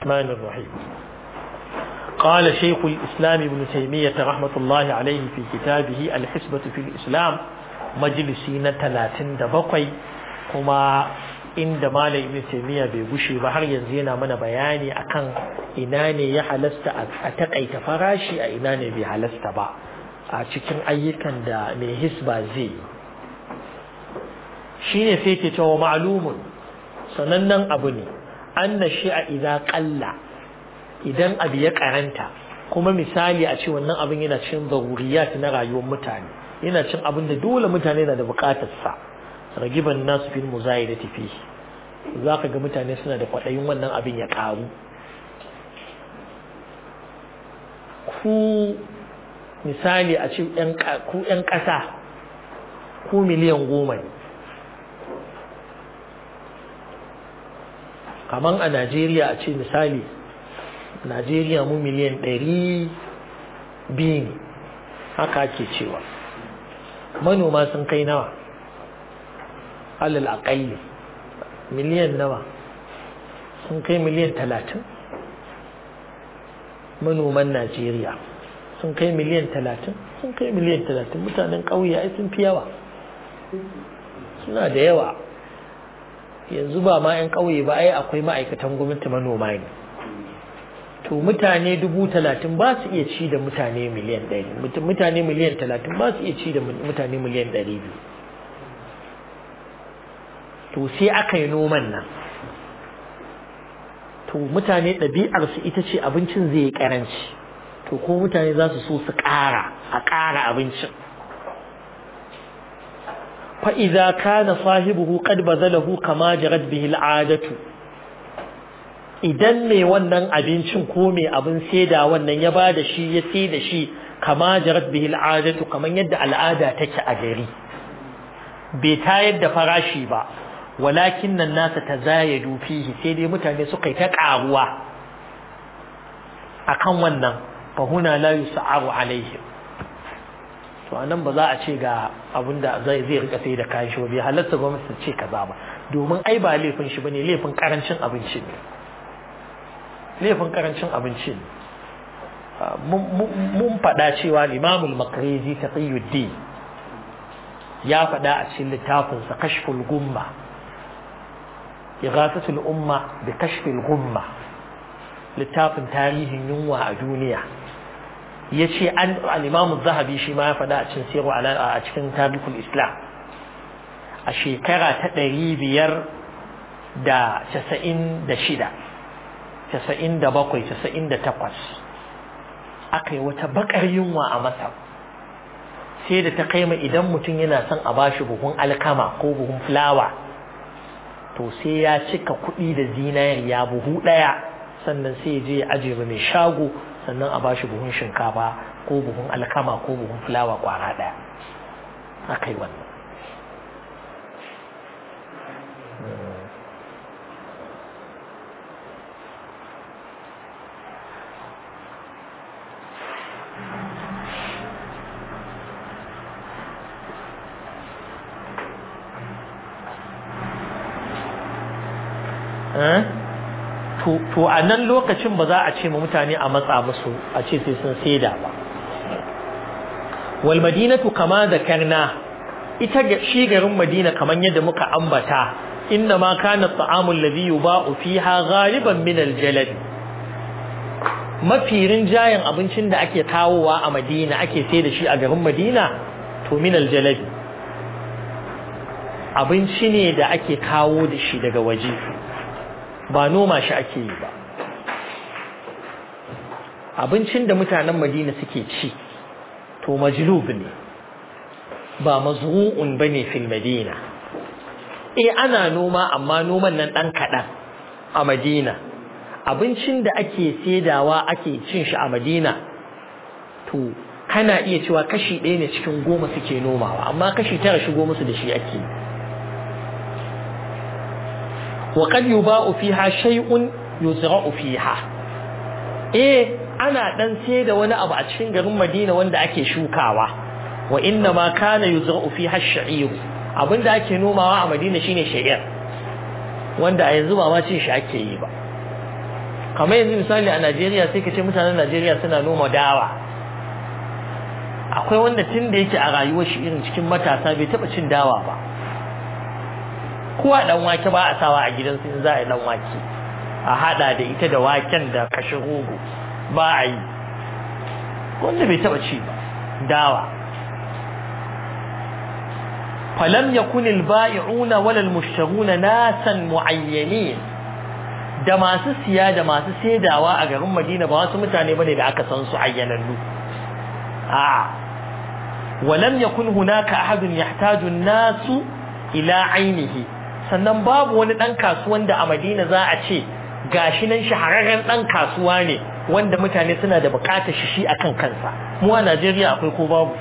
الرحمن الرحيم قال شيخ الإسلام ابن تيمية رحمة الله عليه في كتابه الحسبة في الإسلام مجلسين ثلاثين دبقي كما inda malam ibn taymiya bai gushe ba har yanzu yana mana bayani akan ina ne ya halasta a takaita farashi a ina ne bai halasta ba a cikin ayyukan da mai hisba zai shine sai ke cewa ma'lumun sanannen abu ne anna shi'a idza qalla idan abu ya karanta kuma misali a ce wannan abin yana cin zaruriyat na rayuwar mutane yana cin abin da dole mutane na da bukatar sa ragiban nasu fil muzayidati fi zaka ga mutane suna da kwadayin wannan abin ya karu ku misali a ce ku yan kasa ku miliyan goma ne kaman a Najeriya a ce misali Najeriya mu miliyan ɗari biyu ne haka ake cewa manoma sun kai nawa alal aƙalli miliyan nawa sun kai miliyan talatin manoman Najeriya sun kai miliyan talatin sun kai miliyan talatin mutanen ƙauye ai sun fi yawa suna da yawa yanzu ba ma 'yan ƙauye ba ai akwai ma'aikatan gwamnati manoma ne to mutane dubu talatin ba su iya ci da mutane miliyan ɗari mutane miliyan talatin ba su iya ci da mutane miliyan ɗari biyu to sai aka yi noman nan to mutane ɗabi'arsu ita ce abincin zai yi ƙaranci to ko mutane za su so su ƙara a ƙara abincin فإذا كان صاحبه قد بذله كما جرت به العادة idan mai wannan abincin ko mai abin saida wannan ya ba da shi ya sai da shi kama jarat bihi al'adatu kaman yadda al'ada take a gari bai tayar da farashi ba walakin nan nasa tazayadu fihi sai dai mutane suka yi ta karuwa akan wannan fa huna la yus'aru alaihim to anan ba za a ce ga abin da zai zai rika sai da kayan shi ba bai halatta gwamnati ta ce kaza ba domin ai ba laifin shi bane laifin karancin abinci ne laifin karancin abinci ne mun faɗa cewa limamul makarizi taqiyuddin ya faɗa a cikin littafinsa kashful gumma ighathatul umma bi kashfil gumma littafin tarihin yunwa a duniya ya ce an al'imamu zahabi shi ma ya faɗa a cikin siru a cikin tarihul islam a shekara ta ɗari biyar da casa'in da shida casa'in da bakwai casa'in da takwas aka yi wata bakar yunwa a masar sai da ta kai ma idan mutum yana son a bashi buhun alkama ko buhun fulawa to sai ya cika kuɗi da zinariya buhu ɗaya sannan sai ya je ya ajiye mai shago sannan a bashi buhun shinkafa ko buhun alkama ko buhun fulawa kwara ɗaya aka yi wannan to a nan lokacin ba za a ce ma mutane a matsa musu a ce sai sun saida ba wal madinatu kama zakarna ita shi garin madina kaman yadda muka ambata inna ma kana ta'amul ladhi yuba'u fiha ghaliban min al-jalad mafi rinjayen abincin da ake kawowa a madina ake sai da shi a garin madina to min al-jalad abinci ne da ake kawo da shi daga waje ba noma shi ake yi ba abincin da mutanen madina suke ci to majlub ne ba mazru'un bane fil madina eh ana noma amma noman nan dan kadan a madina abincin da ake saidawa ake cin shi a madina to kana iya cewa kashi ɗaya ne cikin goma suke nomawa amma kashi tara shigo musu da shi ake yi وقد يباع فيها شيء يزرع فيها eh ana dan sai da wani abu a cikin garin Madina wanda ake shukawa wa inna ma kana yuzra'u fiha ash-sha'ir abinda ake nomawa a Madina shine sha'ir wanda a yanzu ba ma cin shi ake yi ba kamar yanzu misali a Najeriya sai ka ce mutanen Najeriya suna noma dawa akwai wanda tun da yake a rayuwar shi irin cikin matasa bai taba cin dawa ba kowa dan wake ba a sawa a gidansu in za a yi dan wake a hada da ita da waken da kashe rogo ba a yi wanda bai taba ci ba dawa falam yakun al-ba'i'una wala al-mushtaruna nasan mu'ayyanin da masu siya da masu saidawa a garin Madina ba wasu mutane bane da aka san su ayyanannu a walam yakun hunaka ahadun yahtaju an-nasu ila ainihi sannan babu wani dan kasuwan da a Madina za a ce gashi nan shahararren dan kasuwa ne wanda mutane suna da bukatar shi shi akan kansa mu a Najeriya akwai ko babu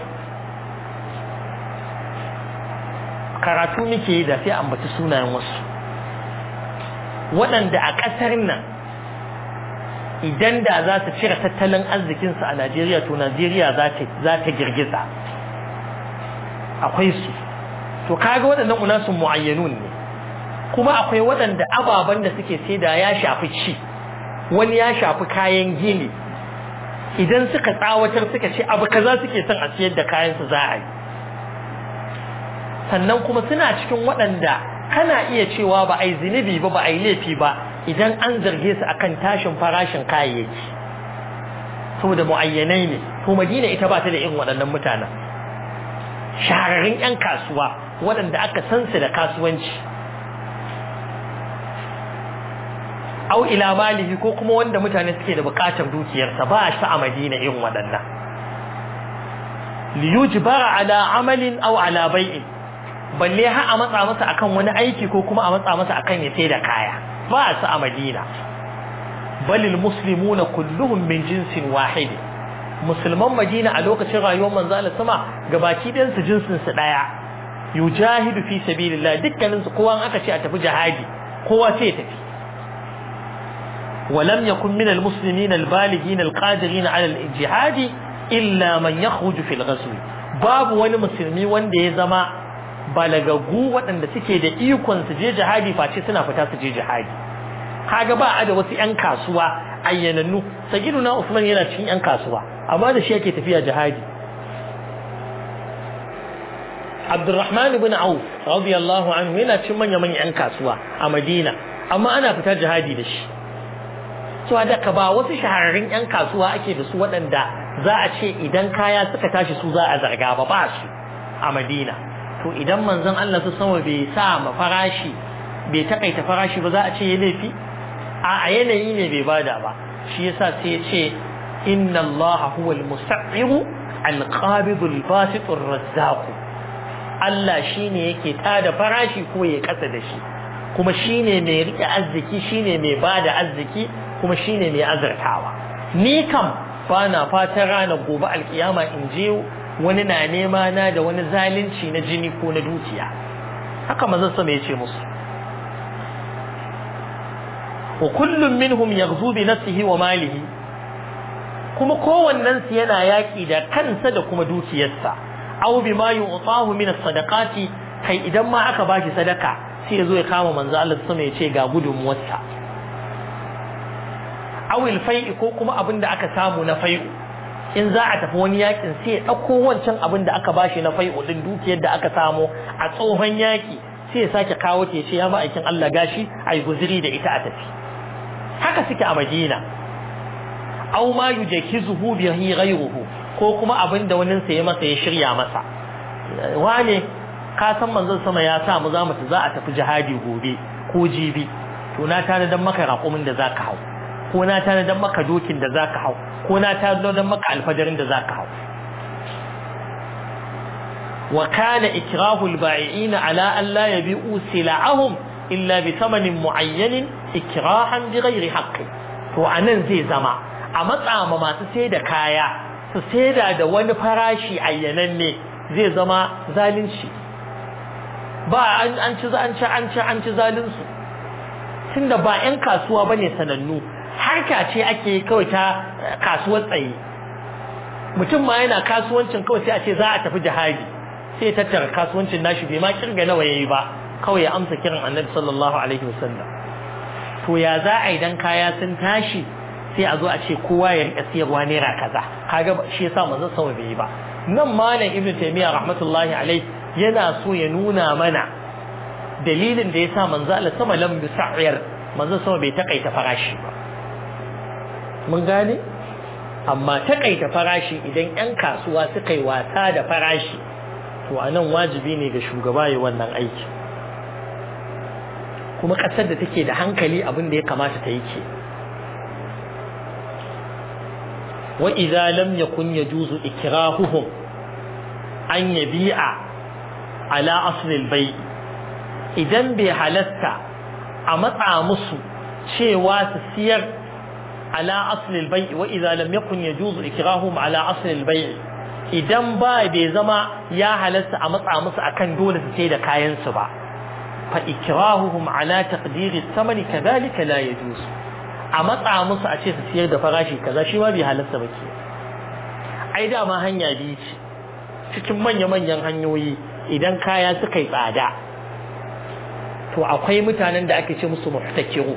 karatu muke yi da sai ambaci sunayen wasu waɗanda a ƙasar nan idan da za su cire tattalin arzikinsu a Najeriya to Najeriya za ta girgiza akwai su to kaga waɗannan unasun mu'ayyanun ne kuma akwai waɗanda ababen da suke saida ya shafi ci wani ya shafi kayan gini idan suka tsawatar suka ce abu kaza suke son a siyar da kayan su za a yi sannan kuma suna cikin waɗanda kana iya cewa ba a yi zunubi ba ba a yi laifi ba idan an zarge su akan tashin farashin kayayyaki saboda mu'ayyanai ne to madina ita ba ta da irin waɗannan mutanen shahararrun 'yan kasuwa waɗanda aka san su da kasuwanci au ila malihi ko kuma wanda mutane suke da bukatar dukiyarsa ba shi a madina irin waɗannan liyujbara ala amalin aw ala bai'in balle har a matsa masa akan wani aiki ko kuma a matsa masa akan ya sai da kaya ba su a madina balil muslimuna kulluhum min jinsin wahid musulman madina a lokacin rayuwar manzo Allah sama gabaki ɗayan su jinsin su daya yujahidu fi sabilillah dukkanin su kowa aka ce a tafi jihadi kowa sai ya tafi ولم يكن من المسلمين البالغين القادرين على الجهاد إلا من يخرج في الغزو باب wani musulmi wanda ya zama balagagu waɗanda suke da ikon su je jihadi face suna fita su je jihadi kaga ba a da wasu ƴan kasuwa ayyanannu sagiduna Usman yana cikin ƴan kasuwa amma da shi yake tafiya jihadi Abdurrahman ibn Auf radiyallahu anhu yana cikin manya manyan ƴan kasuwa a Madina amma ana fita jihadi da shi so da ka ba wasu shahararrun ƴan kasuwa ake da su waɗanda za a ce idan kaya suka tashi su za a zarga ba ba su a Madina to idan manzon Allah su sama bai sa ma farashi bai takaita farashi ba za a ce ya laifi a yanayi ne bai bada ba shi yasa sai ya ce inna Allah huwa al-musta'ir al-qabid al-basit ar-razzaq Allah shine yake tada farashi ko ya kasa da shi kuma shine mai rike arziki shine mai bada arziki kuma shine mai azartawa ni kam bana fatan ranar gobe alkiyama in je wani na nema na da wani zalunci na jini ko na dukiya haka manzon sama yace musu wa kullum minhum yaghzu bi nafsihi wa malihi kuma kowannen su yana yaki da kansa da kuma dukiyarsa aw bima yu'tahu min as-sadaqati kai idan ma aka bashi sadaka sai ya zo ya kama manzo Allah sama ya ce ga gudunmuwarsa awil fai'i ko kuma abin da aka samu na fai'u in za a tafi wani yakin sai ya ɗauko wancan abin da aka bashi na fai'u din dukiyar da aka samu a tsohon yaki sai ya sake kawo ta ce ya ma'aikin Allah gashi a yi guziri da ita a tafi haka suke a Madina aw ma yujakizuhu bihi ghayruhu ko kuma abin da wani sa ya masa ya shirya masa wane ka san manzon sama ya sa mu za mu za a tafi jihadi gobe ko jibi to na tana dan maka raƙumin da zaka hau ko na tana dan maka dokin da zaka hau ko na tana dan maka alfajarin da zaka hau wa kana ikrahu al-ba'i'ina ala an la yabi'u sila'ahum illa bi thamanin mu'ayyanin ikrahan bi ghairi haqqi to anan zai zama a matsa ma masu sai da kaya su saida da wani farashi ayyananne zai zama zalunci ba an ci an ci an ci an ci zalunsu tunda ba 'yan kasuwa bane sanannu harka ce ake kawai ta kasuwar tsaye mutum ma yana kasuwancin kawai sai a ce za a tafi jihadi sai ya tattara kasuwancin nashi bai ma kirga nawa yayi ba kawai ya amsa kiran annabi sallallahu alaihi wasallam to to ya za a idan kaya sun tashi sai a zo a ce kowa ya rika siyarwa naira kaza kaga shi yasa manzo sama bai yi ba nan malam ibnu taymiya rahmatullahi alaihi yana so ya nuna mana dalilin da yasa manzo Allah sama lam yusa'ir manzo sama bai takaita farashi ba mun gane amma takaita farashi idan yan kasuwa suka yi wasa da farashi to anan wajibi ne ga shugaba ya wannan aiki kuma kasar da take da hankali abin da ya kamata ta yi ke wa idza lam yakun yajuzu ikrahuhum an yabi'a ala asl al-bay' idan bai halatta a matsa musu cewa su siyar ala asl al-bay' wa idza lam yakun yajuzu ikrahuhum ala asl al-bay' idan ba bai zama ya halatta a matsa musu akan dole su sai da kayan su ba fa ikrahuhum ala taqdir ath-thamani kadhalika la yajuz a matsa musu a ce su siyar da farashi kaza shi ma bai halatta ba ke ai dama hanya biyu ce cikin manya-manyan hanyoyi idan kaya suka yi tsada to akwai mutanen da ake ce musu muhtakiru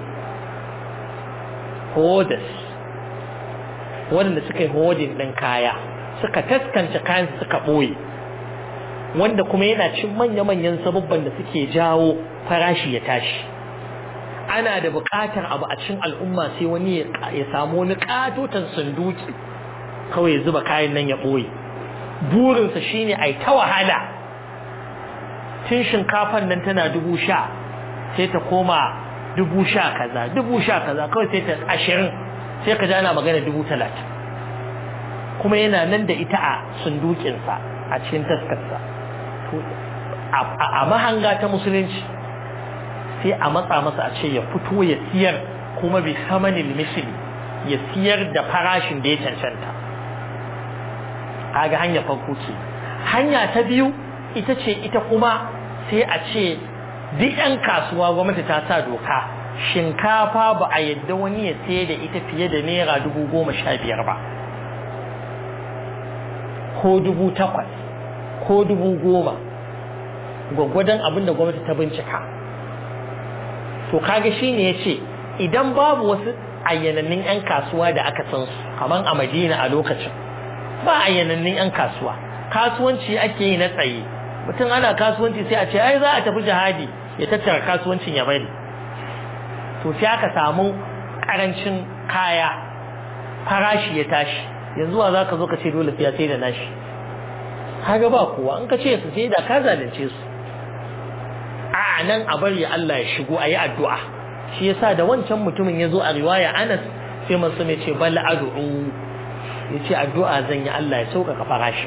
hodas waɗanda suka yi hodin ɗin kaya suka taskance kayan suka ɓoye wanda kuma yana cin manya-manyan sababban da suke jawo farashi ya tashi ana da buƙatar abu a cikin al'umma sai wani ya samu wani ƙatotan sunduki kawai ya zuba kayan nan ya ɓoye burinsa shine a ta wahala tun shinkafan nan tana dubu sha sai ta koma dubu sha kaza dubu sha kaza kawai sai ta ashirin sai ka ji ana magana dubu talatin kuma yana nan da ita a sundukinsa a cikin taskarsa a mahanga ta musulunci sai a matsa masa a ce ya fito ya siyar kuma bi samanin misili ya siyar da farashin da ya cancanta kaga hanya farko ce hanya ta biyu ita ce ita kuma sai a ce duk 'yan kasuwa gwamnati ta sa doka shinkafa ba a yadda wani ya sayar da ita fiye da naira dubu goma sha biyar ba ko dubu takwas ko dubu goma gwaggwadon abin da gwamnati ta bincika to kaga shi ne ya ce idan babu wasu ayyanannin 'yan kasuwa da aka san su kamar a madina a lokacin ba ayyanannin 'yan kasuwa kasuwanci ake yi na tsaye mutum ana kasuwanci sai a ce ai za a tafi jihadi ya tattara kasuwancin ya bari to sai aka samu karancin kaya farashi ya tashi yanzu wa za ka zo ka ce dole sai ya sai da nashi haga ba kowa in ka ce su sai da ka zalunce su a nan a bari Allah ya shigo a yi addu'a shi yasa da wancan mutumin ya zo a riwaya Anas sai masu mai ce bal ad'u ya ce addu'a zan yi Allah ya sauƙaƙa farashi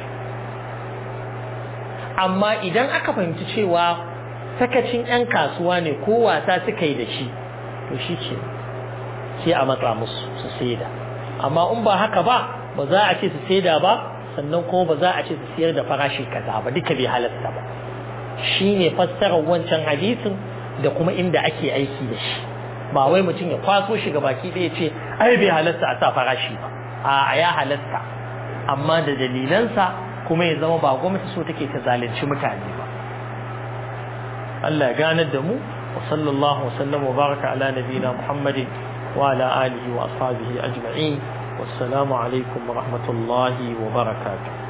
amma idan aka fahimci cewa sakacin 'yan kasuwa ne ko wasa suka yi da shi to shi ce sai a matsa musu su saida amma in ba haka ba ba za a ce su saida ba sannan kuma ba za a ce su siyar da farashi kaza ba duka bai halasta ba shi ne fassarar wancan hadisin da kuma inda ake aiki da shi ba wai mutum ya kwaso shi ga baki ɗaya ce ai bai halasta a sa farashi ba a ya halasta amma da dalilansa kuma ya zama ba gwamnati so take ta zalunci mutane ba Allah ya ganar da mu wa sallallahu wa sallam wa baraka ala nabiyina Muhammadin wa ala alihi wa ashabihi ajma'in wassalamu alaikum wa rahmatullahi wa barakatuh